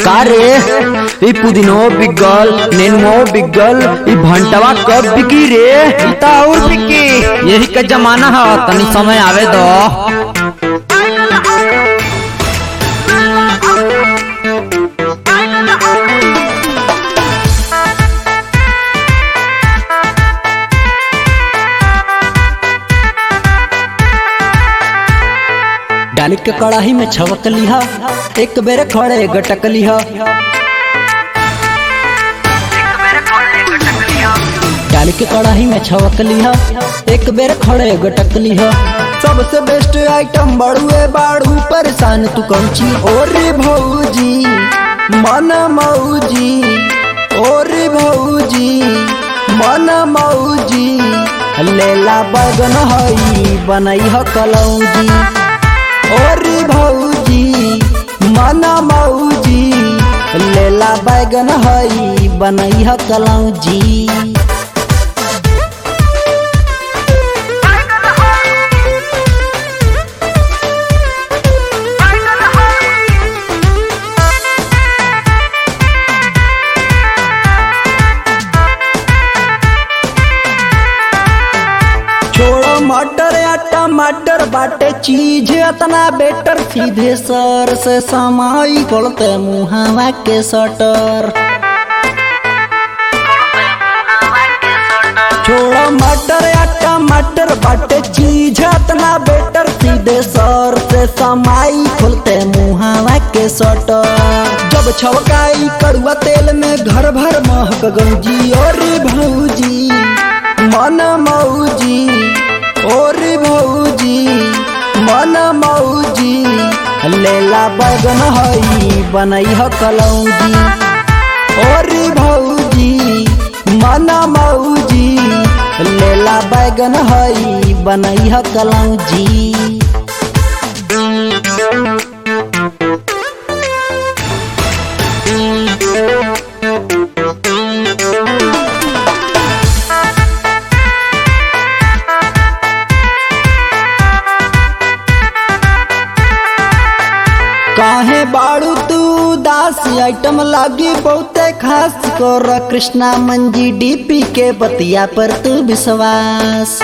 का रे ई पुदीनो बिगल नेनुओ बिगल ई भंटवा कब बिकी रे ई त और बिकी यही का जमाना है तनी समय आवे दो डाली के कड़ाही में छवक लिहा एक बेर खड़े गटक लिहा डाली के कड़ाही में छवक लिहा एक बेर खड़े गटक लिहा सबसे बेस्ट आइटम बड़ुए बाड़ू परेशान तू कौची और भौजी मन मौजी और भौजी मन मौजी लेला बगन हई बनई ह कलौजी और भौजी मन मौजी लेला बैगन हई बनई ह कलौजी छोड़ो मटर या टमाटर बाटे चीज इतना बेटर सीधे सर से समाई खोलते मुहावा के सटर छोड़ो मटर या टमाटर बाटे चीज इतना बेटर सीधे सर से समाई खोलते मुहावा के सटर जब छवकाई कड़ुआ तेल में घर भर महक गंजी और भौजी मन मौजी और भौजी मन मौजी लेला बैगन हई बनई ह कलौजी और भौजी मन मौजी लेला बैगन हई बनई ह कलौजी काहे बाड़ू तू दास आइटम लागी बहुते खास कर कृष्णा मंजी डीपी के बतिया पर तू विश्वास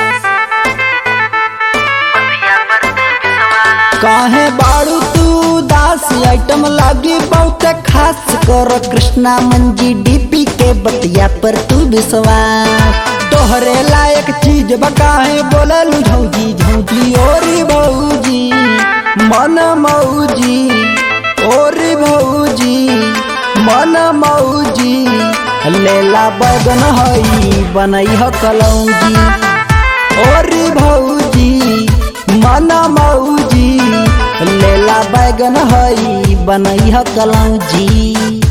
काहे बाड़ू तू दास आइटम लागी बहुते खास कर कृष्णा मंजी डीपी के बतिया पर तू विश्वास तोहरे लायक चीज बकाहे बोललू झौजी झौजी और भौजी मन मौजी और भौजी मन मौजी लेला बैगन हई बनई ह कलौजी और भौजी मन मौजी लेला बैगन हई बनई ह कलौजी